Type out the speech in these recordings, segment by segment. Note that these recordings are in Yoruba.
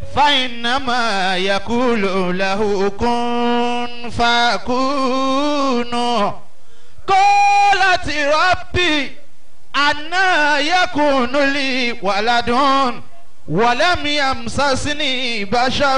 فإنما يقول له كن فيكون قالت ربي أنا يكون لي ولد ولم يمسسني بشر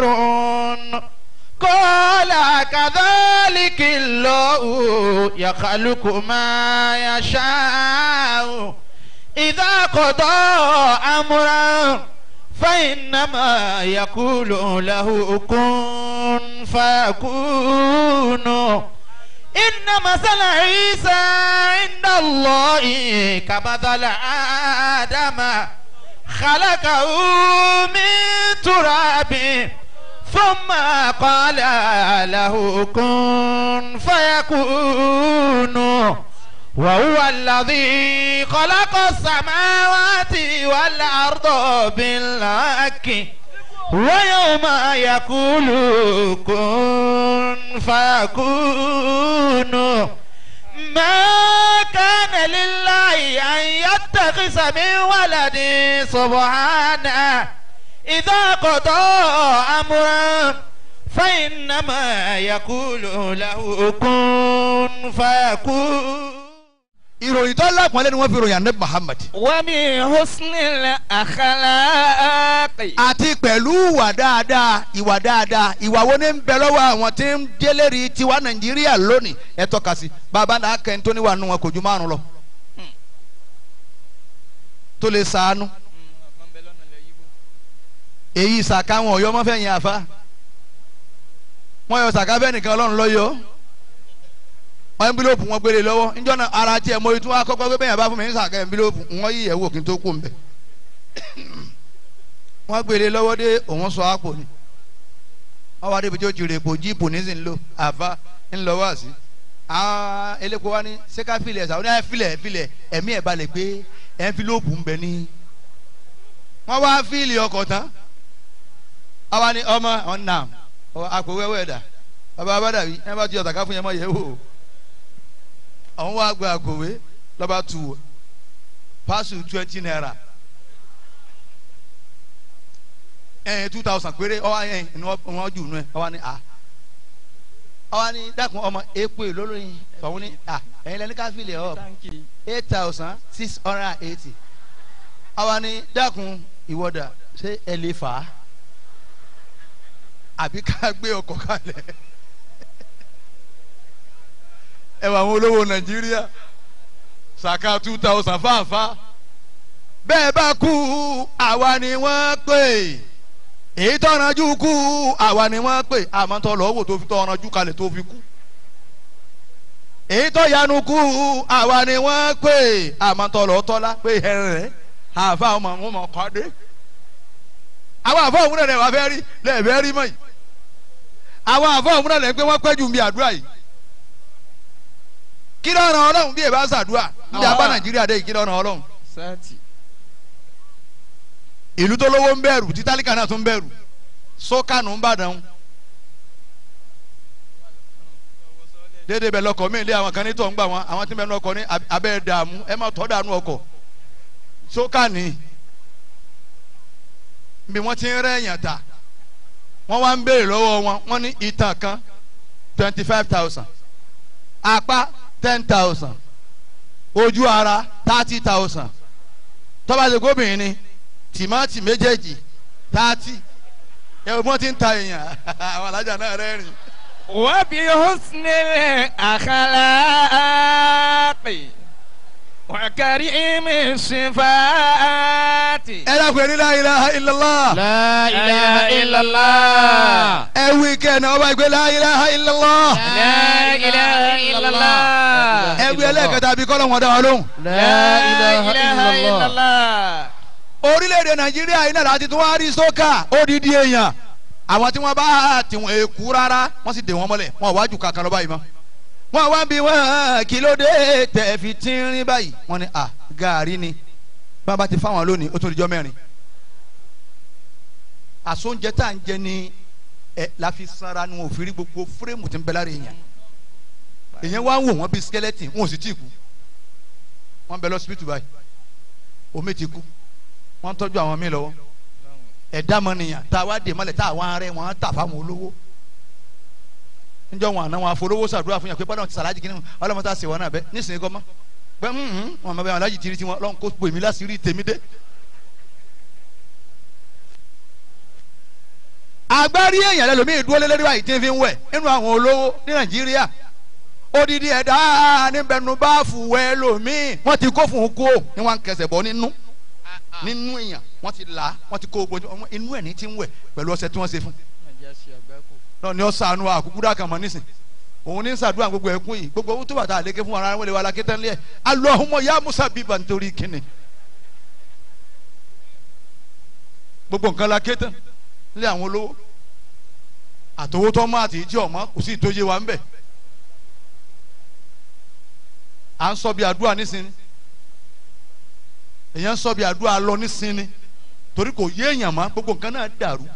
قال كذلك الله يخلق ما يشاء إذا قضى أمرا فإنما يقول له كن فيكون إن مثل عيسى عند الله كمثل آدم خلقه من تراب ثم قال له كن فيكون وهو الذي خلق السماوات والأرض بالحق ويوم يقول كن فيكون ما كان لله أن يتخذ من ولد سبحانه إذا قضى أمرا فإنما يقول له كن فيكون ìròyìn tó lápọ̀nlé ni wọ́n fi ròyìn anabi muhammad. وبحسن الأخلاق àti pẹ̀lú ìwà dáadáa ìwà dáadáa ìwà wo ni ń bẹ lọ́wọ́ àwọn tí ń jẹ́lẹ́rì tiwa nàìjíríà lónìí ẹ tọ́ka sí bàbá náà kẹ́ni tó níwà nù wọn kò ju márùn lọ. tó lè sàánú èyí sàká wọn ọ̀yọ́ mọ́fẹ́ yẹn àfa wọ́n yọ sàká bẹ́ẹ̀ nìkan ọlọ́run lọ́yọ́ ẹnbílóòpù wọn gbélé lọ́wọ́ níjọ́ náà ara tiẹ̀ mo tún wá kọ́kọ́ gbé bẹ́yàn bá fún mi ní sàká ẹnbílóòpù wọ́n yí ìyẹ̀wò kí n tó kú mbẹ́ wọ́n gbélé lọ́wọ́ dé òun sọ àpò ni wọ́n wá débi tí ó ti rè pò jíìpù ní sì ń lò àfa ń lọ wá sí àwọn eléko wa ní sẹ́ká filẹ̀ ẹ̀sà ó ní ẹ̀ filẹ̀ filẹ̀ ẹ̀mí ẹ̀ balẹ̀ pé ẹnbílóòpù ń bẹ ní wọ́n wá fíìlì ọkọ̀ tán àwa ni ọmọ ọ̀nà àpò wẹ́wẹ́ dà bàbá abádàbí ẹ bá ti ọ̀tàká fún yẹn mọ́ yẹ̀ wò àwọn wa gba àkòwé lọ́ba tu wò pásù twenty naira ẹ̀yìn two thousand péré ọwọ́ ẹ̀yìn ni wọ́n jù nù ẹ̀ ọwọ́ ni a ọwọ́ ni dákun ọmọ èèpo ìlólóyin ọ̀hún ni a ẹ̀yin lẹ́ni ká fìlẹ̀ ọ̀ eight thousand six hundred and eighty ọwọ́ ni dákun ìwọ́dà ṣé ẹ lè fà á àbí ká gbé ọkọ̀ kalẹ̀ ẹ wà àwọn olówó nàìjíríà sàkà two thousand fáfá bẹ́ẹ̀ bá kú àwa ni wọ́n pè èyí tọ́ranjú kú àwa ni wọ́n pè àmọ́ tó lọ́wọ́ tó fi tọ́ranjú kalẹ̀ tó fi kú èyí tó yanu kú àwa ni wọ́n pè àmọ́ tó lọ́wọ́ tọ́lá pé ẹ̀rẹ̀ àfa ọmọ ọmọ kọ́dé àwọn àfọ òun náà lè wá fẹ́ rí lẹ́ẹ̀fẹ́ rí mọ́ yìí àwọn àfọ òun náà lè pé wọ́n pẹ́ jù bí àdúrà yìí kí ló ràn ọlọ́run bí èbá ṣàdúrà níbi abá nàìjíríà dé yìí kí ló ràn ọlọ́run. sátì. ìlú tó lówó ń bẹ̀rù tí tálíkà náà tún bẹ̀rù sókànù ń bàdàn. déédéé bẹ lọkọ mí ilé àwọn kan ní tó ń gbà wọn àwọn tí ń bẹ lọkọ ní abẹ́ dààmú ẹ má tọ́ dànù ọkọ̀ sókànì bí wọ́n ti ń rẹ́yìn ta wọ́n wá ń béèrè lọ́wọ́ wọn wọ́n ní ìtàn kan twenty five thousand apá ten thousand ojú ara thirty thousand tọ́ba ṣe gómìnà ni tìmátì méjèèjì thirty ẹ wọ́n ti ń ta èèyàn àwọn alájà náà rẹ́rìn. وبحسن الأخلاق وكريم الصفات ẹ dákun ní la ilaha illallah. لا إله إلا الله ẹ wí kẹ́ni ọba ìgbé la ilaha illallah. لا إله إلا الله ẹ wí ẹlẹ́ẹ̀kẹta bí kọ́lọ́ wọn dá wa lóhùn. لا إله إلا الله orílẹ̀-èdè nàìjíríà yìí náà láti tún wá rí sókà odidi èèyàn àwọn tí wọ́n bá tiwọn èkú rárá wọ́n sì dè wọ́n mọ́lẹ̀ wọn ò wájú kankan lọ báyìí mọ́ wọ́n wá bí wọ́n kí ló dé tẹ̀ fi tínrín báyìí wọ́n ní à gàárì ni bá bá ti fáwọn lónìí ó tó di jọ́ mẹ́rin àsóúnjẹ tá à ń jẹ ní ẹ la fi sanra nu òfin gbogbo fúrẹ́mù tí ń bẹ lára èèyàn èèyàn wá ń wò wọ́n bí skeleton wọn ò sì tí ì kú wọ́n bẹ lọ́sibítù báyìí omi ti kú wọ́n ń tọ́jú àwọn míì lọ́wọ́ ẹ̀dá mọ́nìyàn tá a wá dè mọ́lẹ̀ tá a wá rẹ̀ wọ́n á tà fáwọn olówó níjọ́ wọn àná wọn àforówó sàdúrà fún yàn pé bọ́dọ̀ ti sàlájì kìíní ọlọ́mọ tá a sè wọn náà bẹ́ nísìnyí kọ́ mọ́ pé wọn àmọ́ bẹ́ẹ̀ alájì tiri tiwọn lọ́n kó pèmí láṣìírí tèmi dé. agbárí èèyàn lẹ́lòmíì dúró lé lórí wa yìí tí ń fi ń wẹ̀ nínú àwọn olówó ní nàìjíríà odidi ẹ̀dá níbẹ̀nu bá fùwẹ́ lòmíì wọ́n ti kó fún un kó ni wọ́n ń kẹsẹ̀ bọ́ nínú nínú èèyàn wọ́n ti là á wọ́n ti kó gbogbo inú ẹ̀ ní ti ń wẹ̀ pẹ̀lú ọṣẹ tí wọ́n ṣe fún náà ni ọ sànù àkúkú dà kàn mọ́ nísìn òun ní sàdúrà gbogbo ẹkún yìí gbogbo owó tó bàtà àlékè fún ara wọn lè wà lákè tán lé ẹ Allahumma ya Musa bíbà nítorí kíni gbogbo nǹkan la ké tán lé àwọn olówó àtòwó tó mọ àti ìjì ọmọ kò sí ìtòyé wa ń bẹ à ń sọ bí àdúrà nísìnyí èèyàn ń sọ bí àdúrà lọ nísìnyí torí kò yé èèyàn mọ́ gbogbo nǹkan náà dàrú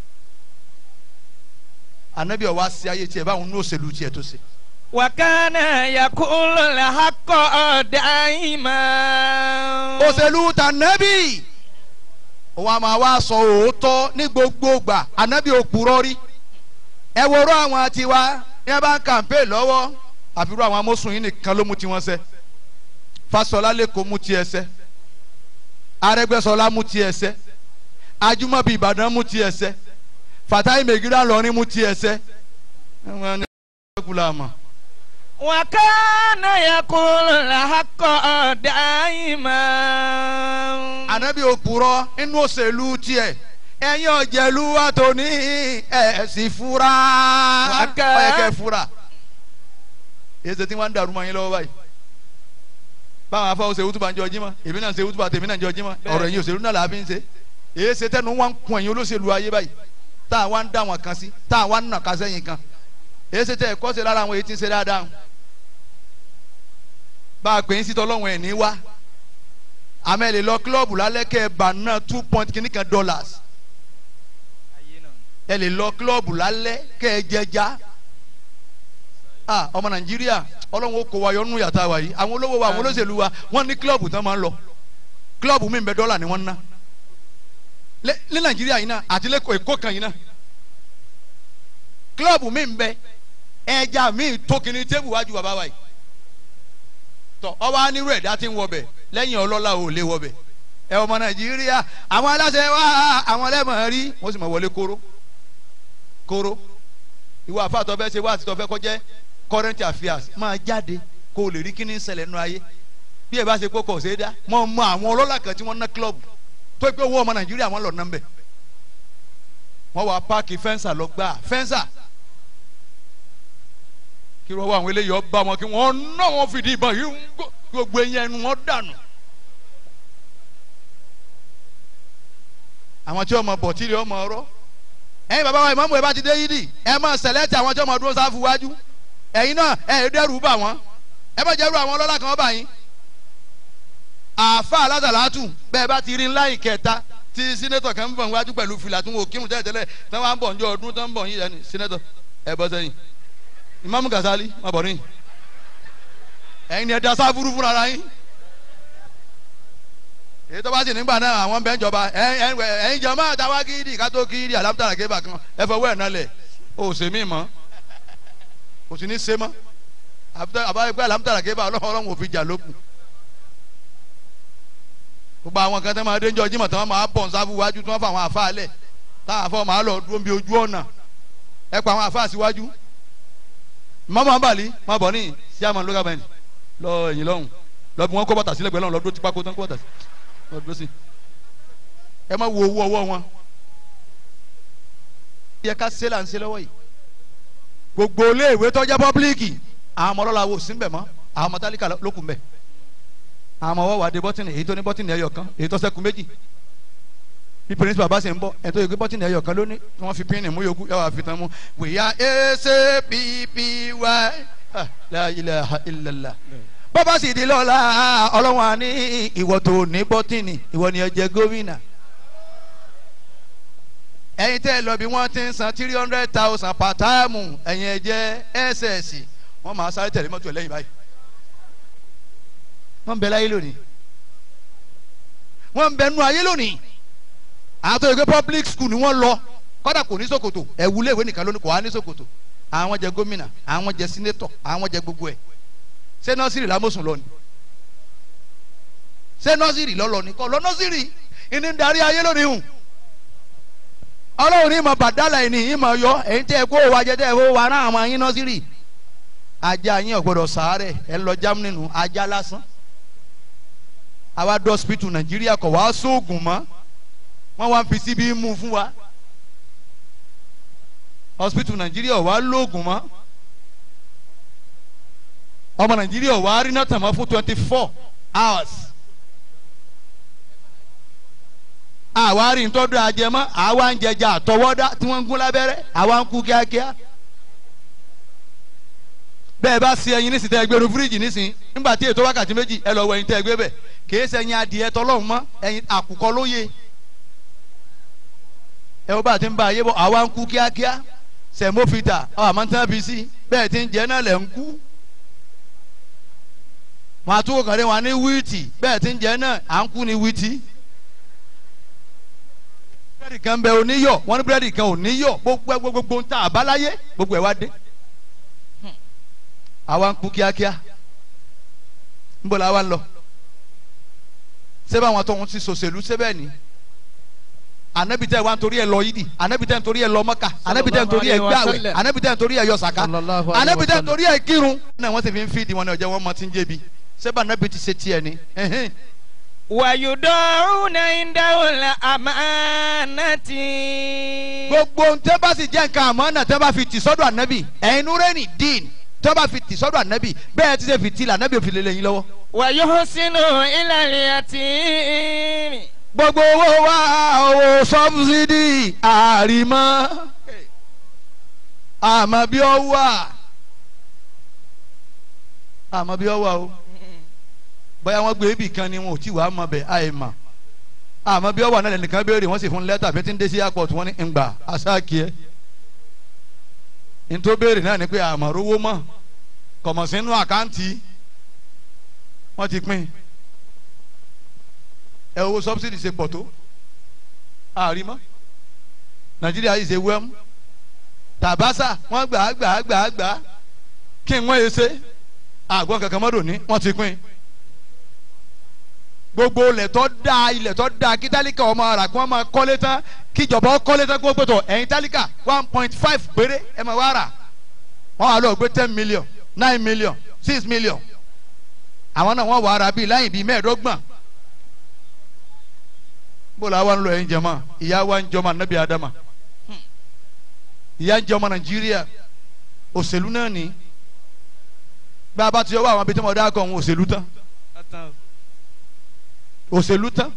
anabi ọwọ asi ayé tiẹ báwọn ní òṣèlú tiẹ tó ṣe. wakana yakulu lahakọ daima. òṣèlú ta nẹ́bì òun àmọ́ àwa sọ òótọ́ ní gbogbo gbà anabi òpùrọ́ rí ẹ wọ́rọ́ àwọn tiwa ní ẹ bá ń kàmpé lọ́wọ́ àbúrò àwọn amósùn yìí nìkan ló mú tiwọn ṣẹ Fáṣọlá lẹ́kọ̀ọ́ mú tiẹ̀ ṣẹ Arẹ́gbẹ́ṣọlá mú tiẹ̀ ṣẹ Ajímọ̀bí Ìbàdàn mú tiẹ̀ ṣẹ fatayi megira lọrin mu tiẹ sẹ wọn ni wọn kú la mọ. wakana yakulu lahakọ daima. anabi òpùrọ́ inú òṣèlú tiẹ̀ ẹ̀yin ọ̀jẹ̀lú wa tó ní ẹ̀sìn fura Wákà. ọ̀yẹ̀kẹ̀ fura èsì tí wọ́n ń dàrú mọ́ yín lọ́wọ́ báyìí báwọn afáwọn ṣe wútúbà ń jọ jímọ̀ èmi náà ṣe wútúbà tèmi náà ń jọ jímọ̀ ọ̀rọ̀ ẹ̀yin òṣèlú náà làá fi ń ṣe èyí ṣe tẹnu wọn ń kun ẹ̀yin olóṣèlú ayé báyìí tá a wá ń dá wọn kan sí tá a wá ń nà ká sẹ́yìn kan èyí ṣe tẹ ẹ̀kọ́ ṣe lára àwọn èyí tí ń ṣe dáadáa bá a pè é sítọ́ lọ́wọ́ ẹ̀ ní wá àmọ́ ẹ lè lọ kílọ̀bù lálẹ́ kẹ́ ẹ bà náà two point kìíní kan dollars ẹ lè lọ kílọ̀bù lálẹ́ kẹ́ ẹ jẹja ah ọmọ nàìjíríà ọlọ́run ó kó wa yọ nínú yàtá wa yìí àwọn olówó wa àwọn olóṣèlú wa wọ́n ní kílọ̀bù tán máa ń lọ kílọ̀bù mi ń bẹ dọ́là ni wọ́n ń ná lé ní nàìjíríà yìí náà àti lẹ́kọ̀ọ́ èkó kan yìí náà kílọ̀bù mi ń bẹ ẹja mi tó kìíní tébù wájú bàbá wa yìí tọ ọba onírú ẹ̀dá tí ń wọbẹ̀ lẹ́yìn ọlọ́lá ò lè wọbẹ̀ ẹ ọmọ nàìjíríà àwọn aláṣẹ wa àwọn ẹlẹ́mọ̀ rí wọ́n sì mọ̀ wọlé kóró kóró ìwọ àfàtọ́ fẹ́ ṣe wá àti tọ́fẹ́ kọjẹ́ current affairs máa jáde kó o lè rí kíní ṣẹlẹ̀ nínú ayé bí ẹ bá ṣe kó kọ̀ ṣe é dá mọ̀ mọ àwọn ọlọ́lá kan tí wọ́n ná club tó pé owó ọmọ nàìjíríà wọn lọ nọ́mbẹ̀ wọ́n wá páàkì fẹ́ǹsà lọ gbà fẹ́ǹsà kí wọ́n wá àwọn eléyìí ọba wọn kí wọ́n ná wọn fìdí ìbọn yìí ń gbó- gbogbo eyín ẹnu wọn dànù. àwọn tí ọmọ bọ̀ tí ilé ọmọ ọrọ́ ẹ̀yin bàbá wa ìmọ̀mù ẹ̀ bá ti dé yídì ẹ̀ máa sẹ̀lẹ́tì àwọn tí ọmọ dúró sáfù wájú ẹ̀yin náà ẹ̀ dẹ́rù bà wọ́n ẹ̀ bá jẹ́rù àwọn ọlọ́lá kan bá yín. àáfà alásàlátù bẹ́ẹ̀ bá ti rí ńlá ìkẹta tí sínétọ̀ kan ń bọ̀ wájú pẹ̀lú fìlà tí wọn ò kírun tẹ́lẹ̀tẹ́lẹ̀ tí wọ́n á ń bọ̀ ní ọdún tó ń bọ̀ yín ẹni sínétọ̀ ẹ̀ bọ́ sẹ́yìn ìmáàmù Gàsálí má bọ̀ níyìn ẹ̀yin ni ẹ da sáfúrú fúnra ara yín èyí tó bá sì nígbà náà àwọn bẹ́ẹ̀ jọba ẹ̀yin ẹ̀yin jọ máa dáwà kídì ká tó kídì alámútàrà kébà kan ẹ fọwọ́ ẹ̀ nálẹ̀ o ò ṣe mí mọ́ o sì ní ṣe mọ́ àbáyé pé alámútàrà kébà ọlọ́run ọlọ́run ò fi jà lókun gbogbo àwọn kan tó máa dé ń jọ jímọ̀ tí wọ́n máa bọ̀ ń sáfù wájú tí wọ́n fa àwọn àfa lẹ̀ táwọn afọ máa lọ dúró bí ojú ọ̀nà ẹ pa àwọn àfa síwájú mọ́mọ́ abali má bọ̀ ní síàmù local government lọ ẹ̀yìn lọ́hùn lọ bí wọ́n kó bàtà sílẹ̀ gbẹ́ lọ́hùn lọ dúró tipa kó tán kó bàtà sí lọ dúró sí ẹ má wo owó ọwọ́ wọn. yẹ ká ṣe là ń ṣe lọ́wọ́ yìí gbogbo iléèwé tọ́jà pọ́blíkì àwọn ọmọ ọlọ́la wo sí mbẹ̀ mọ́ àwọn ọmọ tálíkà ló kù mbẹ̀ àwọn ọmọ wọ́wọ́ adé bọ́tìnì èyí tó ní bọ́tìnì ẹyọ kan èyí tó ṣẹ́kù méjì bí pírínsípà bá sì ń bọ̀ ẹ̀ tó yẹ kí bọ́tìnì ẹyọ kan lónìí tí wọ́n fi pínì mú yòókù ẹ̀ wà fi tán mú wìyà ẹsẹ̀ pípí wá la ilaha illallah bọ́bá sì di lọ́la ọlọ́wọ́n á ní ìwọ tó ní bọ́tìnì ìwọ ni ẹ jẹ gómìnà ẹ̀yin tẹ́ ẹ lọ bí wọ́n ti ń san three hundred thousand per táàmù ẹ̀yin ẹ jẹ́ ss wọ́n máa sáré tẹ̀lé mọ́tò ẹ̀ lẹ́yìn báyìí wọ́n ń bẹ láyé lónìí wọ́n ń bẹ nú ayé lónìí àwọn tó yẹ pé public school ni wọ́n lọ kọ́dà kò ní ṣòkòtò ẹ̀wù léèwé nìkan ló ní kò wá ní ṣòkòtò àwọn jẹ gómìnà àwọn jẹ sínétọ̀ àwọn jẹ gbogbo ẹ̀ ṣé nọ́sìrì lámọ̀sùn lọ ni ṣé nọ́sìrì lọ́lọ́ ni kọ́ lọ nọ́sìrì ìní ń darí ayé lónìí hùn ọlọ́run ní ìmọ̀ bàdálà ẹ̀ ní ìmọ̀ yọ ẹ̀yin tẹ́ ẹ kó wa jẹ tẹ́ ẹ kó wa rán àwọn yín nọ́sìrì ajá yín ọ̀gbọ́dọ̀ sàárẹ̀ ẹ lọ jámù nínú ajá lásán àwa dọ́sípítù nàìjíríà kọ̀ wá sóògùn mọ́ wọ́n wá ń fi síbi mú fún wa hospital nàìjíríà wà lóògùn mọ́ ọmọ nàìjíríà wà rí náà tàn mọ́ fún twenty four hours àwa rí ntọ́jú ajẹmọ́ àwa ń jẹjẹ àtọwọ́dá tí wọ́n ń gún lábẹ́rẹ́ àwa ń kú kíákíá bẹ́ẹ̀ bá ṣe ẹyin nísìnyí tẹ́ ẹ gbé nu fíríjì nísìnyí nígbà tí ètò wákàtí méjì ẹ lọ wọ ẹyin tẹ́ ẹ gbé bẹ̀ kìí ṣe ẹyin adìẹ tọlọ́hún mọ́ ẹyin àkùkọ ló yẹ ẹ wọ́n bá ti ń bá ayé bọ̀ àwa ń kú kíákíá sẹ̀mófìtà ọ̀ àmọ́ tí wọ́n fi sí bẹ́ẹ̀ ti ń jẹ́ náà lẹ̀ ń kú wọn àtúwò kàn dé wọn ní wíìtì bẹ́ẹ̀ ti ń jẹ́ náà à ń kú ní wíìtì búrẹ́dì kan bẹ oníyọ̀ wọ́n ní búrẹ́dì kan oníyọ̀ gbogbo gbogbo gbogbo ń ta àbáláyé gbogbo ẹ̀ wá dé àwa ń kú kíákíá ń bọ̀ làwa ń lọ sẹ́bà àwọn tó ń ti sòṣèlú sẹ́bẹ̀ ni anabi tẹ wa nítorí ẹ lọ yídì anabi tẹ nítorí ẹ lọ mọ́kà anabi tẹ nítorí ẹ gbàwẹ̀ anabi tẹ nítorí ẹ yọ sàká Sallallahu alaihi anabi tẹ wasallam. nítorí ẹ kírun náà wọ́n sì fi ń fídìí wọn ní ọjọ́ wọn mọ tí ń jẹ̀bi sẹ́bà anabi ti ṣe tiẹ̀ ni ẹ̀hìn. ويدعون عنده الأمانة gbogbo ntẹ́ bá sì jẹ́ nǹkan àmọ́ náà tẹ́ bá fi tì sọ́dọ̀ anabi ẹ̀yin nureni dín tẹ́ bá fi tì sọ́dọ̀ anabi bẹ́ẹ̀ ti ṣe fi tì là anabi ò fi lè lẹ́yìn lọ́wọ́. ويحسن إلى اليتيم gbogbo owó wa owó sọ́bsidì àrìmọ́ àmọ́ bí ọ wà àmọ́ bí ọ wà o bóyá wọ́n gbé ibì kan ni wọn ò tí wàá mọ bẹ̀ àì mà àmọ́ bí ọ wà náà lẹ́nìkan béèrè wọ́n sì fún lẹ́tà bí tí ń dé sí airport wọ́n ní ngbà aṣáàkì ẹ̀ nítorí béèrè náà ni pé àmọ́ rówó mọ́ kọ̀mọ̀ sínú àkáǹtì wọ́n ti pín ẹ owó subsidy ṣe pọ̀ tó àárín mọ́ nàìjíríà yìí ṣe wẹ́mú tàbásà wọ́n gbà á gbà á gbà á gbà á kí n wọ́n yé ṣe àgbọn kankan mọ́dọ̀ ní wọ́n ti pín gbogbo ilẹ̀ tó da ilẹ̀ tó da kí tálíkà ọmọ ara kí wọ́n máa kọ́lé tán kí ìjọba kọ́lé tán kí wọ́n gbẹ́tọ̀ ẹ̀yin tálíkà one point five péré ẹ̀ máa wá rà wọ́n wà lọ́ọ́ gbé ten million nine million six million àwọn náà wọ́n wà á rà bíi láyìn bíi mẹ́ẹ̀ẹ́dọ́gbọ̀n bóòlù àwa ń lọ ẹ̀yin jẹ̀mọ́ ìyá wa ń jọmọ anabi adama ìyá ń jọmọ nàìjíríà òṣèlú náà ní bá a bá ti yọ wá àwọn abetí ọmọdé akọ òun òṣèlú tán òṣèlú tán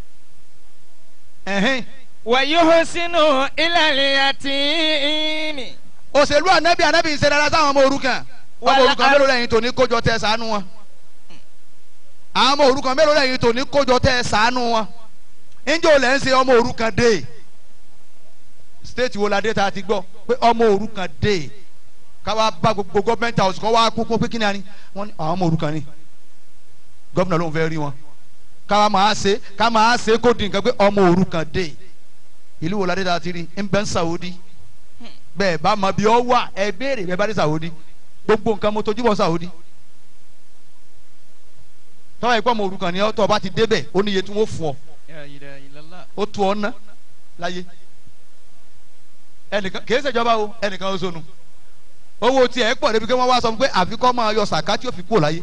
ẹ̀hìn ويحسن إلى اليتيم òṣèlú anabi anabi ń ṣe dáadáa sáwọn ọmọ òrukàn ọmọ òrukàn mélòó lẹ́yìn tó ní kójọ tẹ ṣàánú wọn àwọn ọmọ òrukàn mélòó lẹ́yìn tó ní kójọ tẹ ṣàánú wọn ǹjẹ́ o lẹ́ ń ṣe ọmọ òrukàn dé state wo la dé ta ti gbọ́ pé ọmọ òrukàn dé káwa bá gbogbo gọ́ọ̀mẹ̀ntì house kọ́ wá kókó pé kí ni a ní wọ́n ní àwọn ọmọ òrukàn ni gọ́ọ̀nà ló ń fẹ́ rí wọn káwa máa ṣe ká máa ṣe kó di nǹkan pé ọmọ òrukàn dé ìlú wo la dé ta ti rí ń bẹ́ ń Saudi bẹ́ẹ̀ bá mọ bí ọ wà ẹ béèrè bẹ́ẹ̀ bá dé Saudi gbogbo nǹkan mo tójú bọ̀ Saudi tọ́wọ́ ìpọ́ ọmọ òrukàn ni ọ́ tọ́ ọ bá ti débẹ̀ ó níye tí wọ́n fún ọ ó tu ọ ná láyé ẹnìkan kìí ṣèjọba o ẹnìkan ó sọnù owó tiẹ̀ pọ̀ débi pé wọ́n wá sọ fún pé àfikọ́ máa yọ sàká tí ó fi kú láyé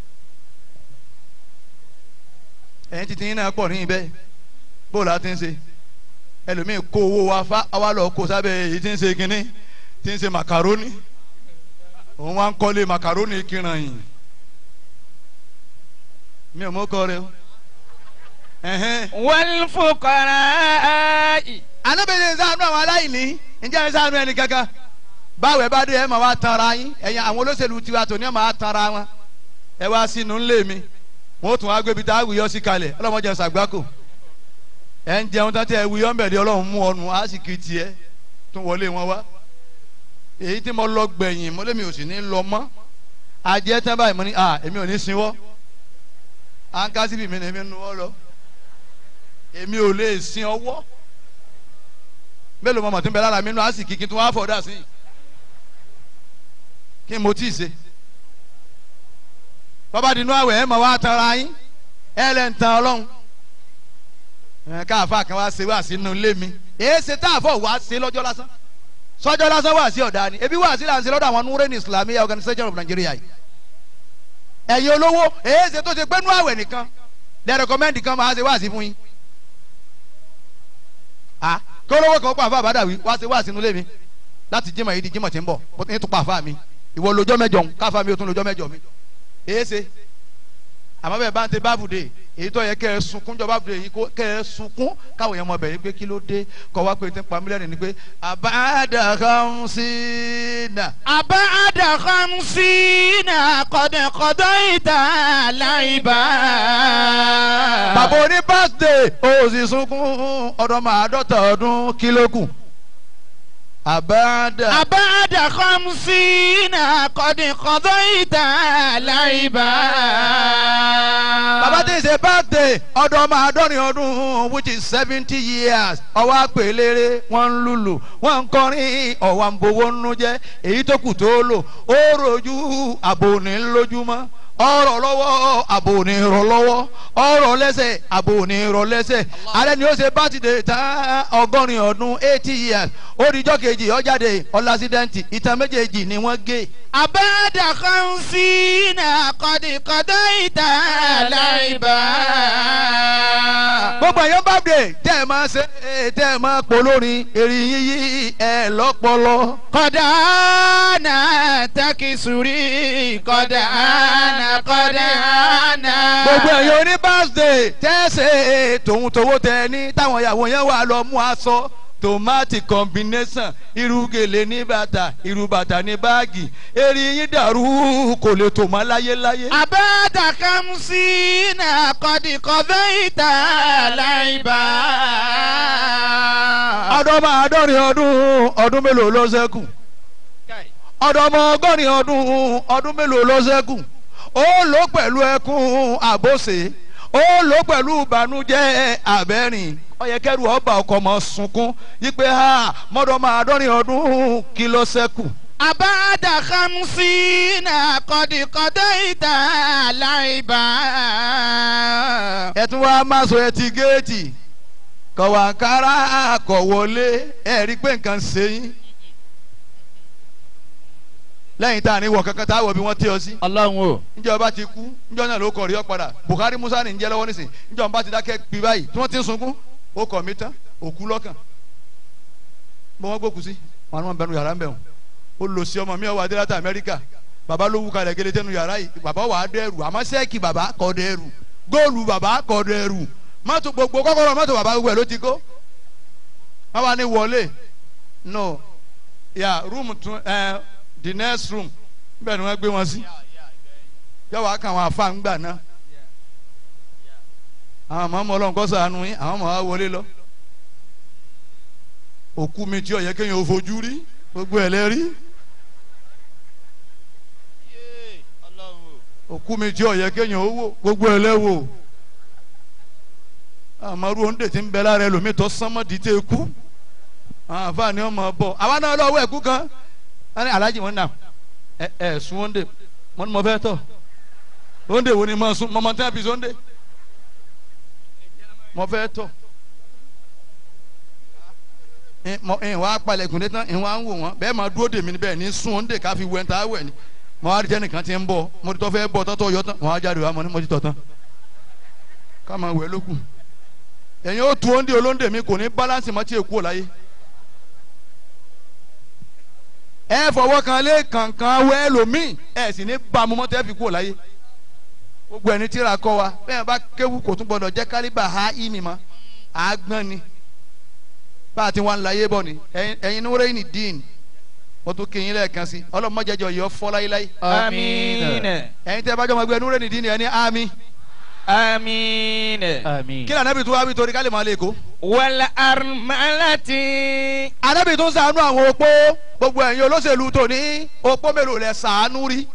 ẹ̀yin titi yín náà pọ̀ níyìn bẹ́ẹ̀ bóòlù á ti ń ṣe ẹlòmíì kó owó wa fa àwa lọ kó sábẹ́ èyí tí ń ṣe kínní tí ń ṣe màkàrónì òun wá ń kọ́lé màkàrónì kíran yìí mi ò mọ̀ kọ́ rẹ o ẹ̀hẹ́n والفقراء anábìrin ṣàánú àwọn aláìní ǹjẹ́ ẹ ṣàánú ẹni kankan báwo ẹ bá dé ẹ máa wá tanra yín ẹ̀yin àwọn olóṣèlú tiwa tó ní ẹ máa tanra wọn ẹ wá sínú ńlẹ̀ mi wọn ó tún wá gbébi tá a wuyọ́ sí kalẹ̀ ọlọ́mọdé ṣàgbákò ẹ ń jẹun tán tí ẹ wuyọ́ ń bẹ̀rẹ̀ ọlọ́run mú ọnu á sì kì í tiẹ̀ tún wọlé wọn wá èyí tí mo lọ gbẹ̀yìn mo lémi ò sì ní lọ mọ́ ajẹ́ tán báyìí mo ní à èmi ò ní sinwọ́ à ń ká síbi mi ní èmi nu ọ lọ èmi ò lè sin ọwọ́ mélòó mọ̀mọ́ tí ń bẹ lára mi nù á sì kí kí n tún wá fọ̀ dà sí i kí n mo tí ì ṣe bọ́bá dinú àwẹ̀ ẹ̀ mọ̀ wá tanra yín ẹ̀ lẹ́ ń tan ọlọ́run ẹ̀ káàfà kan wá ṣe wá sínú ilé mi èé ṣe tá a fọ̀ wá ṣe lọ́jọ́ lásán sọ́jọ́ lásán wá sí ọ̀dà ni ebi wá sí là ń ṣe lọ́dọ̀ àwọn Nureni Islamiyah Organization of Nigeria yìí ẹ̀yin olówó èé ṣe tó ṣe pé nú àwẹ̀ nìkan lẹ́ rẹ̀kọ́mẹ́ndì kan máa ṣe wá sí fún yín ah kí olówó kan pa àfa àbádàwí wá ṣe wá sínú ilé mi láti jímọ̀ yìí di jímọ̀ tí ń bọ̀ bó ní tún pa àfa mi ìwọ lójọ́ mẹ́jọ ń káfa mi ò tún lójọ́ mẹ́jọ mi èé ṣe àmọ́ bẹ́ẹ̀ bá ń tẹ bábùdé èyí tó yẹ kẹ́ ẹ sunkún jọ bábùdé yìí kó kẹ́ ẹ sunkún káwọn yẹn mọ bẹ̀rẹ̀ pé kí ló dé kọ́ wá pé tí ń pa mílíọ̀nù ni pé àbáàdà kan sí nà. أبعد خمسين قد قضيت لعبا bàbá oní birthday ó sì sunkún ọdún àádọ́ta ọdún kílókù. àbáàdà. أبعد خمسين قد قضيت لعبا bàbá tí ń ṣe birthday ọdún ọmọ àádọ́rin ọdún which is seventy years ọwọ́ àpèlére wọ́n ń lùlù wọ́n ń kọrin ọ̀wà ń bowó nínú jẹ́ èyí tó kù tó lò ó rojú àbò ní lójúmọ́ ọ̀rọ̀ lọ́wọ́ àbò ní rọ̀ lọ́wọ́ ọ̀rọ̀ lẹ́sẹ̀ àbò ní rọ̀ lẹ́sẹ̀ alẹ́ ni ó ṣe birthday tán ọgọ́rin ọdún eighty years ó dijọ́ kejì ọjáde ọlásídẹ́ǹtì ìtàn méjèèjì ni wọ́n gé أبعد خمسين قد قضيت لعبا gbogbo èèyàn bá dé tẹ́ ẹ máa ṣe tẹ́ ẹ máa polórin èrè yíyí ẹ lọ́pọlọ. قد أنا تكسري قد أنا قد أنا gbogbo èèyàn oní birthday tẹ́ ẹ ṣe tòun tòwó tẹ ẹ ní táwọn ìyàwó yẹn wà lọ mú aṣọ tomati combination irú gèlè ní bàtà irú bàtà ní báàgì èrè yín dàrú kò lè tò mọ́ láyéláyé. أبعد خمسين قد قضيت لعبا ọdọmọ àádọ́rin ọdún ọdún mélòó ló ṣẹ́kù ọdọmọ ọgọ́rin ọdún ọdún mélòó ló ṣẹ́kù ó lò pẹ̀lú ẹkún àbòsè ó lò pẹ̀lú ìbànújẹ́ àbẹ́rìn ó yẹ kẹ́rù ọba ọkọ̀ mọ̀ sunkún yípe ha mọ́dọ̀mọ àádọ́rin ọdún kí ló ṣẹ́kù. أبعد خمسين قد قضيت لعبا ẹ tún wá máa sọ ẹtì géètì kọ̀wàǹkárá kọ̀ wọlé ẹ rí i pé nǹkan ṣe yín lẹ́yìn tá a ní wọ̀ kankan tá a wọ̀ bí wọ́n tẹ́ ọ sí. ọlọ́run o njẹ́ ọba ti kú njẹ́ náà ló kọ̀ rí ọ padà Buhari Musa ní njẹ́ lọ́wọ́ nísìn njẹ́ ọba ti dákẹ́ bí báyìí tí wọ́n ti ń sunkún ó kọ̀ mí tán òkú lọ́kàn bọ́ wọ́n gbókù sí wọn ni wọ́n bẹnu yàrá ń bẹ̀ wọ́n ó lọ sí ọmọ mi ọwọ́ adé láti Amẹ́ríkà bàbá ló wú kalẹ̀ gẹ́lẹ́ tẹnu yàrá yìí bàbá wà á dẹ́rù àmọ́ sẹ́ẹ̀kì bàbá kọ́ dẹ́rù góòlù bàbá kọ́ dẹ́rù mọ́tò gbogbo kọ́kọ́rọ́ mọ́tò bàbá gbogbo ẹ̀ ló ti kó wọ́n wá ní wọlé no ya room tún ẹ the next room níbẹ̀ ni wọ́n gbé wọn sí yọ wá kàn wọn àfa ńgbà náà àwọn ọmọ ọmọ ọlọ́run kọ́ sànù yín àwọn ọmọ wa wọlé lọ òkú mi tí ó yẹ kéèyàn ó fojú rí gbogbo ẹ̀ lẹ́rí òkú mi tí ó yẹ kéèyàn ó wò gbogbo ẹ̀ lẹ́wò àmọ́rú oúnjẹ tí ń bẹ lára ẹlòmíì tó sánmọ́ di tẹ́ kú àwọn àfa ni wọ́n mọ̀ bọ̀ àwa náà lọ́wọ́ ẹ̀kú kan wọ́n ní alájì wọn nà ẹ ẹ sun oúnjẹ wọn ni mo fẹ́ tọ̀ oúnjẹ wo ni mo sun mọ̀mọ́ tí wọ́n fi sun oúnjẹ mo fẹ́ tọ̀ ìhìn wa palẹ̀kùn dé tán ìhìn wa ń wò wọ́n bẹ́ẹ̀ máa dúró dèmí bẹ́ẹ̀ ní sun oúnjẹ ká fi wẹ̀ ń ta wẹ̀ ni mo wá rí jẹ́ nìkan ti ń bọ̀ mo ti tọ́ fẹ́ bọ̀ tọ́tọ́ yọ tán mo wá jáde wá mo ní mo ti tọ̀ tán ká máa wẹ̀ lókun ẹ̀yin ó tu oúnjẹ olóúnjẹ mi kò ní balance mọ́ tí èkó láyé ẹ fọwọ́ kan lé kankan wẹ́ lómìn ẹ sì ní bámu mọ́ tẹ́ fi kó láyé gbogbo ẹni tíra kọ́ wa bẹ́ẹ̀ bá kéwu kò tún gbọdọ̀ jẹ́ kálíbà ha ìmì mọ́ àgbọ̀n ni bá a ti wá ń láyé bọ̀ ni ẹ̀yin ní wúrẹ́ yìí ní dín wọ́n tún kéyìn lẹ́ẹ̀kan sí ọlọ́mọdéjọ yìí ọ fọ́ láyéláyé amiin ẹ̀yin tẹ́ bá jọ ọmọ ẹgbẹ́ ní wúrẹ́ ní dín ni ẹni àmì amiin àmín. kí lóò anábì tó wá bí torí ká lè máa lè kó. wàlá armalati anábì tó ń ṣàánú àwọn opó gbogbo ẹ̀yin olóṣèlú tòní opó mélòó lẹ ṣàánú rí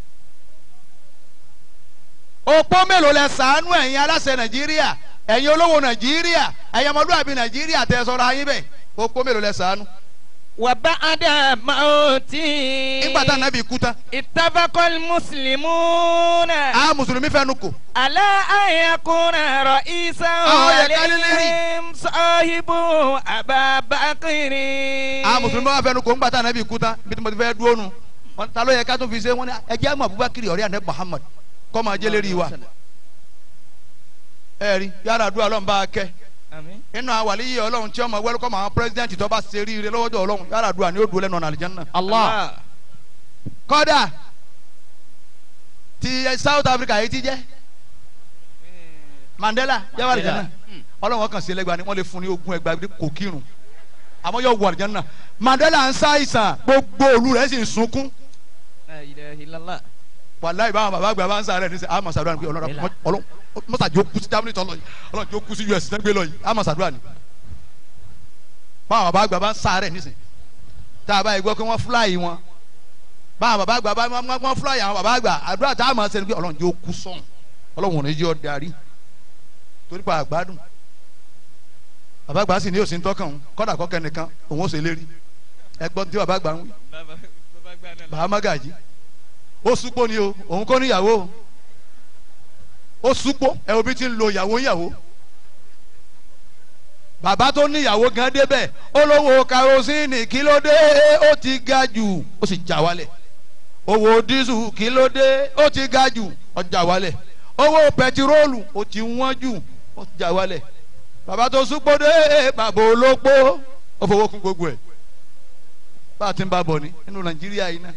opó mélòó lẹ ṣàánú ẹ̀yin aláṣẹ nàìjíríà ẹ̀yin olówó nàìjíríà ẹ̀yin ọmọlúwàbí nàìjíríà tẹ́ sọ́ra yín bẹ́ẹ̀ opó mélòó lẹ ṣàánú وبعد موتي nígbà tá ànábì kú tán اتفق المسلمون a mùsùlùmí fẹnu kò على أن يكون رئيسا آه، يا قال لي. عليهم صاحب أبا بكر a mùsùlùmí wà fẹnu kò nígbà tá ànábì kú tán bí tí mo ti fẹ́ dúró nu Wọ́n- ta ló yẹ ká tún fi ṣe wọn ni ẹjẹ àmọ́ abubakar ọ̀rẹ́ ànábì muhammad kọ́ máa jẹ́ lérí wa ẹ rí yàrá àdúrà ọlọ́run bá a kẹ́ آمين inú àwọn àlíyé ọlọ́run tí ọmọ wẹ́lú kọ́ máa pírẹsidẹ́ǹtì tó bá ṣe rí ire lọ́wọ́dọ̀ ọlọ́run yàrá àdúrà ni ó dúró lẹ́nu ọ̀nà àlìjánná. الله kọ́dà ti south africa yìí ti jẹ́ mandela yàrá àlìjánná ọlọ́run kan sí ẹlẹ́gbàá ni wọ́n lè fún ní ogún ẹgbàá bí kò kírun àmọ́ yóò wọ àlìjánná mandela ń ṣàìsàn gbogbo òlu rẹ̀ sì ń sunkún لا إله إلا الله wàláyé báwọn bàbá àgbà bá ń sáré ní sẹ àmọ́ sàdúrà ni pé ọlọ́run ọlọ́run mọ́sàdì ó kú sí germany tọ́lọ́ yìí ọlọ́run yóò kú sí us náà gbé lọ yìí àmọ́ sàdúrà ni báwọn bàbá àgbà bá ń sáré ní sẹ tá a bá yẹ gbọ́ pé wọ́n fúláyì wọn báwọn bàbá àgbà bá wọ́n wọ́n fúláyì àwọn bàbá àgbà àdúrà tá a máa sẹ́ni pé ọlọ́run yóò kú sọ̀n ọlọ́run ò ní jẹ́ ọ darí torí pa àgbádùn bàbá àgbà sì ní òsín tọ́kàn òun kọ́dà kọ́kẹ́ nìkan òun ó ṣe lérí ẹgbọ́n tí bàbá àgbà ń wí bàbá magaji ó súpó ni o òun kọ́ níyàwó o ó súpó ẹ obi ti ń lo ìyàwó ìyàwó bàbá tó níyàwó gan débẹ̀ ó lówó karosíìnì kí ló dé ó ti ga jù ó sì já wálẹ̀ owó dísù kí ló dé ó ti ga jù ó já wálẹ̀ owó pẹtiróòlù ó ti wọ́n jù ó já wálẹ̀ bàbá tó súpó dé bàbá olópó ó fowó kún gbogbo ẹ̀ bá a ti ń bá bọ̀ ni nínú nàìjíríà yìí náà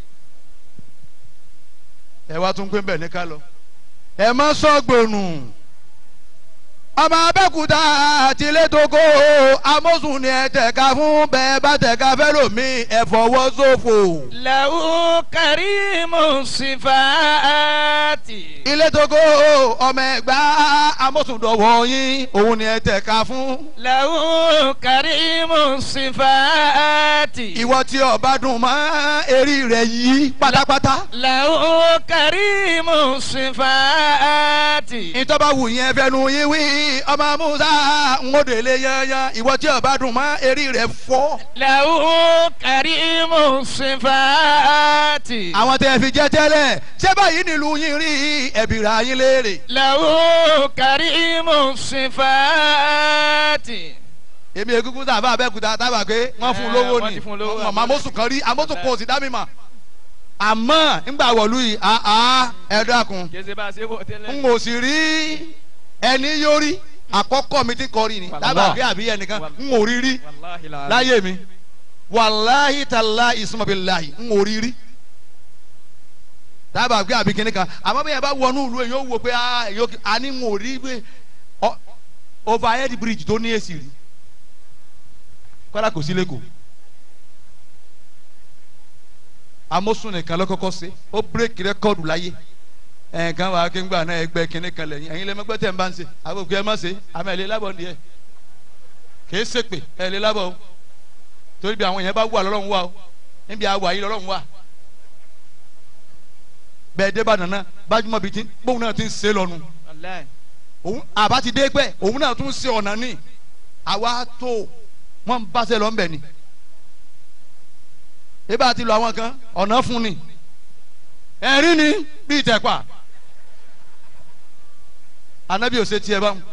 ẹ wá tún gbé bẹ́ẹ̀ ní ká lọ. ẹ má sọ̀gbọ̀nù ọmọ abẹ́kúta àti létòkó amósùn ni ẹ tẹ̀ka fún bẹ́ẹ̀ bá tẹ̀ka fẹ́ lómi ẹ fọwọ́ ṣòfò. له كريم الصفات ilé tókó ọmọ ẹgbà amósùn dọ̀wọ́ yín òun ni ẹ tẹ̀ka fún. له كريم الصفات ìwọ tí ọba dùn mọ́ eré rẹ̀ yí pátápátá. له كريم الصفات ìtọ́ba wù yẹn fẹnu yín wí ọmọ musa ń wò délé yányán ìwọ tí ọba dùn mọ́ eré rẹ̀ fọ́. له كريم الصفات àwọn tẹ́ fi jẹ́ tẹ́lẹ̀ ṣé báyìí nílùú yín rí ẹ̀bìrà yín léèrè. له كريم الصفات èmi egungun sábà abẹ́kúta tábà pé wọ́n fún un lówó wọ́n ni ti fún un lówó. ọmọ amósùn kan rí amósùn kan ò sì dá mi mọ̀. àmọ́ ńgbà wọ̀lú yìí àá ẹ dákun kèsì bá a ṣe wò tẹ́lẹ̀. n ò sì rí ẹni yórí àkọ́kọ́ mi ti kọrí ni Wàlá. tábà pé àbí ẹnìkan n ò rí rí wàláhi la. láyé mi wàláhi tàlá ìsúnmọ̀bìláhi n ò rí rí dábàá pé àbí kìnìkan àmọ́ bí yẹn bá wọnú ìlú yẹn yóò wò pé ah, èyí ó- a ní n ò rí pé ọ- overhead bridge tó ní èsì rí kọ́lá kò sí lẹ́kọ̀ọ́ amósùn nìkan ló kọ́kọ́ ṣe ó bírèkì rẹ́kọ́ọ̀dù láyé ẹ̀ẹ̀kan wà á kí n gbà náà ẹgbẹ́ kìnìkan lẹ́yìn ẹ̀yin lẹ́mọ́gbẹ́ tẹ̀ ń bá ń ṣe àbòkù ẹ̀ má ṣe àmọ́ ẹ̀ lé lábọ̀ nìyẹn kìí ṣèpè ẹ̀ lé lábọ̀ o torí bí àwọn yẹn bá wà lọ́lọ́run wà o níbi àwà yìí lọ́lọ́run wà bẹ́ẹ̀ dé bàdàn náà bájúmọ̀ bíi ti bóun náà ti ń ṣe lọ́nu wàláhi. òun àbá ti dé pẹ́ òun náà tún ṣe ọ̀nà ní àwa tó wọ́n ń báṣẹ́ lọ ń bẹ̀ ni ibà ti lọ àwọn kan ọ̀nà fún ni ẹ̀rín ni bíi tẹ̀pà anabi ò ṣe tiẹ̀ báwọn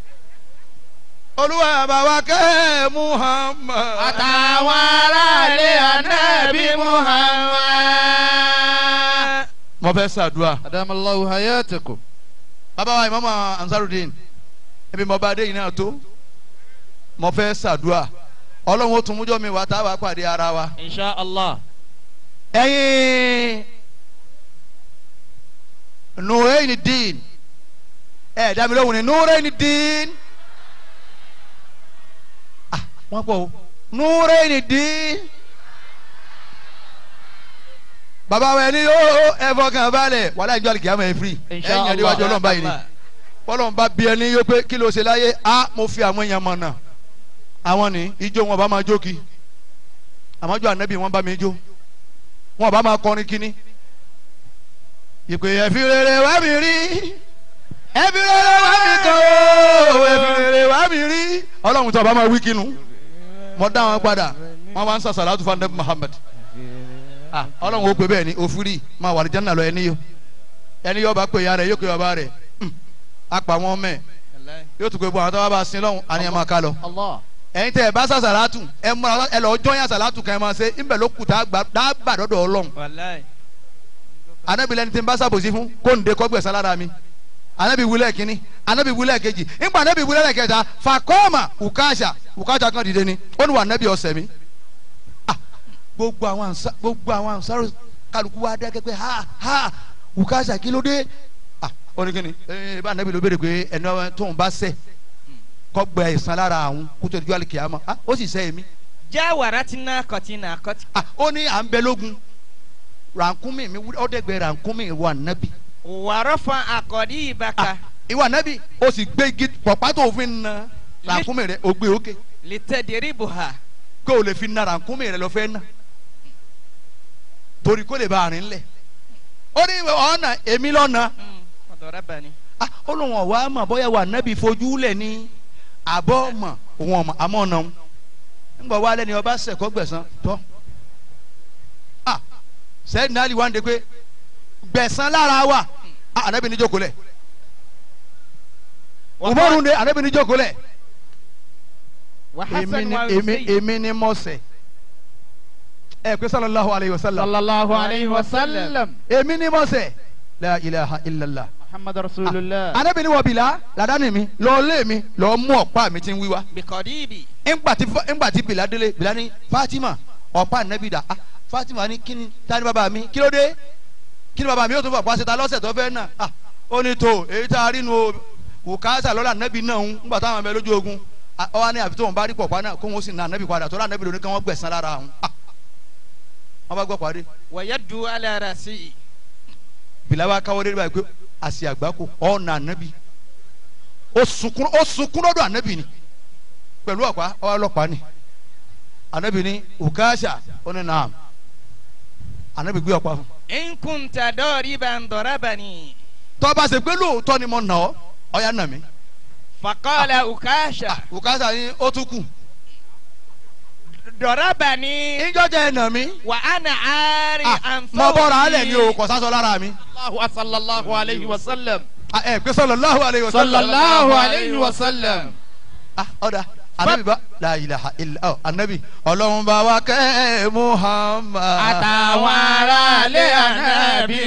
olúwa bàbá kẹ́ muhammad àtàwọn aráàlú ànábì muhammad. mo fẹ́ ṣàdúrà adamallahu hayatakum. bàbá wa ìmọ̀mọ́ ansarudin ebi mo bá dé yìí náà tó mo fẹ́ ṣàdúrà ọlọ́run ó tún mújọ́ mi wá tá a wá pàdé ara wa. insha allah. ẹ̀yin nùrẹ́yìn dín ẹ̀ dá mi lóhùn ní nùrẹ́yìn dín ah wọ́n pọ̀ o nùrẹ́yìn dín bàbá wa ẹni yóò ẹ fọkàn balẹ̀ wàhálà ìjọ àlìkìyàmọ̀ ẹ̀ firi insha ẹ̀yìn allah. ẹ̀díwájú ọlọ́run báyìí ni bọ́lọ̀ ń bá bí ẹni yóò pé kí ló ṣe láyé a mo fi àwọn èèyàn mọ̀ náà àwọn ní ijó wọn bá máa jó kí àmọ́jọ́ ànábì wọn bá mi jó wọn bá máa kọrin kíní. ìpè ẹ̀fí rere wá mi rí ẹ̀fí rere wá mi kàn ó ẹ̀fí rere wá mi rí ọlọ́run tó bá máa wí kínú mo dá wọn padà wọn wá ń sọ sàlátù fún anabi muhammed ah ọlọ́run ó pè bẹ́ẹ̀ ni òfurì máa wà lìjánná lọ ẹni yó ẹni yó bá pè ya rẹ̀ yóò pè bàbá rẹ̀ Hmm. apá wọn mẹ́ yóò tún pé bọ́ àwọn tó bá bá sin lọ́hùn àníyàn máa ká lọ Allah. ẹ̀yin tẹ ẹ bá sà sàlátù ẹ múra ẹ lọ jọyàn sàlátù kan ẹ máa ṣe ńbẹ ló kù tá a gbà tá a gbà dọdọ Ọlọ́run wàláì. anabi lẹni tí n bá sàbòsí fún kó n de kọgbẹ sálára mi anabi wulẹ kínní anabi wulẹ kejì ńgbà anabi wulẹ kẹta fakọọma ukasha ukasha kan dìde ni ó ní wà anabi ọsẹ mi ah gbogbo àwọn ansa gbogbo àwọn ansaro kálukú wa dẹ́kẹ́ pé ha ha ukasha kí ló dé ah ó ní kíni ee bá anabi ló béèrè pé ẹni tóun bá ṣẹ̀ kọgbẹ ìsan lára àwọn kótó ìjọ àlìkìyàmá ah ó sì ṣẹ̀ èmi jáwàrá tí náà kọtí náà kọtí. ah ó ní à ń bẹ lógun rànkúnmí mi ọdẹgbẹ rànkúnmí wà nábì wàrọ̀ fún àkọ́dí ìbáka. ìwà nábì ó sì gbé igi pọ̀pá tó fi ń na rànkúnmí rẹ ó gbé òkè lìtẹ̀dẹ̀rì bùhà. kó o lè fi na rànkúnmí rẹ lọ fẹ́ ná torí kó lè bá àárín lẹ̀ ó ní ọ̀nà èmi lọ́nà ọ̀dọ̀rẹ́ bá ní. ah ó lóun ọ̀wá mọ̀ bóyá wà nábì fojú lẹ̀ ní àbọ̀ mọ̀ òun ọ̀mọ̀ àmọ́ ọ̀nà òun ńgbọ̀ wá lẹ́ni ọba sẹ̀kọ́ gbẹ̀sán tọ́ ah sẹ́yìn náà lè wá ń de pé gbẹ̀sán lára wa ah ànábì ní jókòó lẹ̀ umaru de ànábì ní jókòó lẹ̀ èmi ni èmi èmi ni mo ṣẹ̀ ẹ pé sallallahu alayhi wa sallam sallallahu alayhi wa sallam. èmi ni mo ṣẹ̀ la ilaha illallah muhammadu rasulillah. ànábì ní wọ bìlá làdáni mi lọ lé mi lọ mú ọ̀pá mi tí ń wí wá bìkọ́dí ibì. ńgbàtí ńgbàtí bìlá délé bìlá ní fatima ọ̀pá ànábì dà ah fatima ní kíni tani bàbá mi kí ló dé kíni bàbá mi yóò tún fọ àpá síta lọ́sẹ̀ tó fẹ́ náà ah ó ní tó èyí tá a rí nu o wùkásà lọ́la ànábì náà ń ńgbà táwọn ọmọ ẹ lójú ogun ah, ọ wá ní àfi tó wọn bá rí pọ̀pá náà kó wọn sì na ànábì padà tó rà ànábì lóní kí wọ́n gbẹ̀sán lára àwọn ah wọ́n bá gbọ́ pàdé wàyà du alára sí i. bìlá wa káwọ́ dé báyìí pé àṣì àgbákò ọ̀ nà ànábì ó sunkún ó sunkún lọ́dọ̀ ànábì ni pẹ̀lú ọ̀pá ọlọ́pàá ni ànábì ní wùkásà ó ní nàám ànábì gbé ọ̀pá fún nkunta dọ́ọ̀rì bá ń dọ̀rọ̀ bá ní. tó bá ṣe pé lóòótọ́ ni mo nà ọ́ ọ̀yà nà mí fakọ́lá ukasha. wùkásà ni ó tún kù dọ̀rọ̀ bá ní. ìjọjà ẹ̀ nà mí wà á nà áárì ànfọ́. mo bọ́ra alẹ̀ ni o kò sásọ lára mi sallallahu sallallahu alayhi wa sallam. Ah, ẹ pé sallallahu alayhi wa sallam sallallahu alayhi wa sallam. ah ọ̀dà anabi ba la ilaha illa ọ anabi ọlọ́run bá wa kẹ́ muhammad àtàwọn aráalé ànábì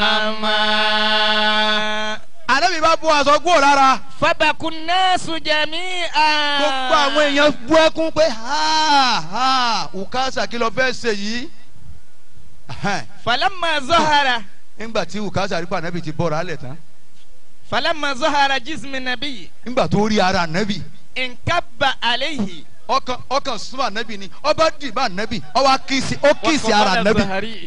muhammad. anabi bá bu aṣọ kúrò lára fabakun naasu jami'a. gbogbo àwọn èèyàn bú ẹkún pé ha ha ukasa kí ló fẹ́ ṣe yìí Ahem. falamma zahara. nígbà tí ukasa rí pa anabi ti bọ̀rọ̀ alẹ̀ tán falamma zahara jismi nabi. nígbà tó rí ara anabi nkaba alayhi. ọkàn ọkàn súnmọ́ anabi ni ọba dìbò anabi ọba kìsì ó kìsì ara anabi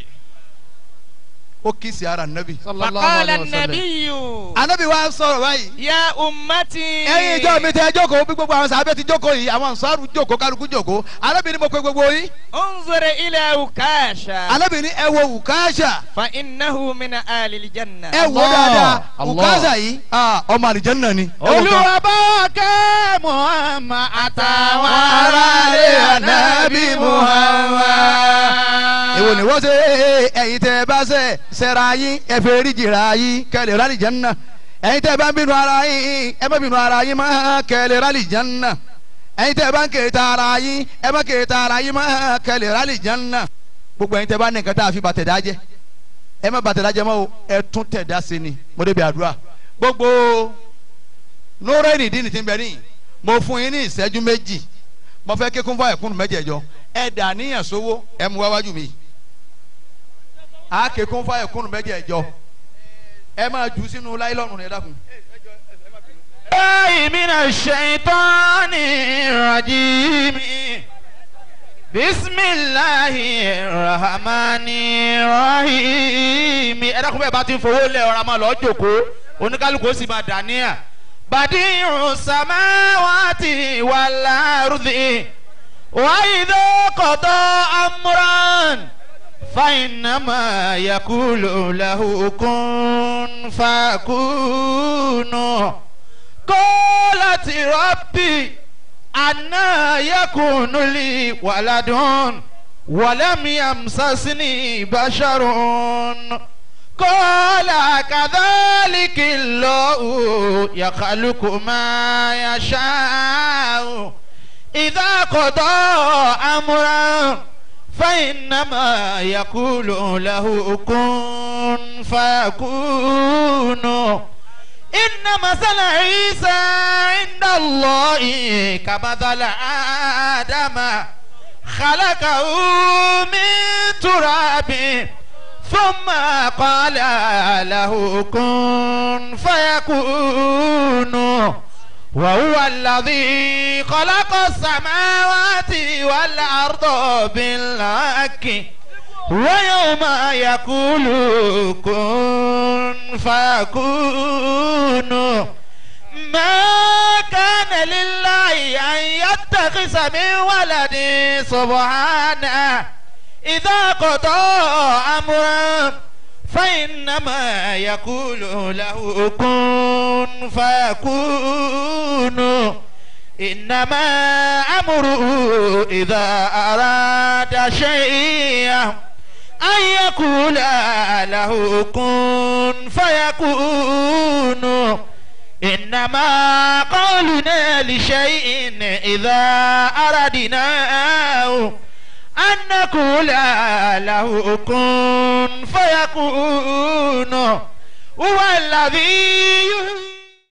ó kìsì ara anabi sallallahu fakọ́lá alayhi wa sallam. nabiyu. anabi wa sọ̀rọ̀ báyìí. ya ummati. ẹ̀yin ìjọ mi tẹ jókòó bí gbogbo àwọn sábẹ́ ti jókòó yìí àwọn ansaaru jókòó kálukú jókòó alábìíní mo pe gbogbo yìí انظر إلى وكاشا alábìíní ẹ wo wùkáṣà فإنه من آل الجنة ẹ wo Allah, dáadáa Allah. wùkáṣà yìí ah, ọmọ àlìjẹ́nà ni. ẹ wo kan. olúwa bá wa kẹ́ muhammad àtàwọn aráalé ànábì muhammad. èwo ni wọ́n ṣe ẹ̀yin tẹ́ ẹ bá ṣe ṣẹ̀ra yín ẹ fẹ́ rí jìrà yín kẹ́lẹ̀ rálì jẹ́nà ẹ̀yin tẹ́ ẹ bá ń bínú ara yín ẹ má bínú ara yín má kẹ́lẹ̀ rálì jẹ́nà ẹ̀yin tẹ́ ẹ bá ń kèéta ara yín ẹ má kèéta ara yín má kẹ́lẹ̀ rálì jẹ́nà gbogbo ẹ̀yin tẹ́ ẹ bá ní nǹkan tá a fi bàtẹ̀dá jẹ́ ẹ má bàtẹ̀dá jẹ́ mọ́ o ẹ tún tẹ̀dá sí ni mo débi àdúrà gbogbo nóòrè nìdí nìtí bẹ níyì mo fún yín ní ìṣẹ́jú méjì mo fẹ́ kékun fún ẹ̀kúnnù mẹ́jẹ̀ẹ̀jọ ẹ dà níyàn sówó ẹ mú wáwájú mi a kékun fún ẹ̀kúnnù mẹ́jẹ̀ẹ̀jọ ẹ máa jù sínú láìlọ́nù ní ẹ̀dá kun. الله من الشيطان الرجيم بسم الله الرحمن الرحيم ẹ dákun bẹ́ẹ̀ bá ti ń fowó lẹ̀ ọ̀rọ̀ máa lọ jókòó oníkálukú ó sì máa dà níyà. badi'u samawati wal ardi wa idha qada amran fa innama yaqulu lahu kun fakunu. قالت ربي أنا يكون لي ولد ولم يمسسني بشر قال كذلك الله يخلق ما يشاء إذا قضى أمرا فإنما يقول له كن فيكون إن مثل عيسى عند الله كمثل آدم خلقه من تراب ثم قال له كن فيكون وهو الذي خلق السماوات والأرض بالحق ويوم يقول كن فيكون ما كان لله أن يتخذ من ولد سبحانه إذا قضى أمرا فإنما يقول له كن فيكون إنما أمره إذا أراد شيئا أن يقول له كن فيكون إنما قولنا لشيء إذا أردناه أن نقول له كن فيكون هو الذي يحيي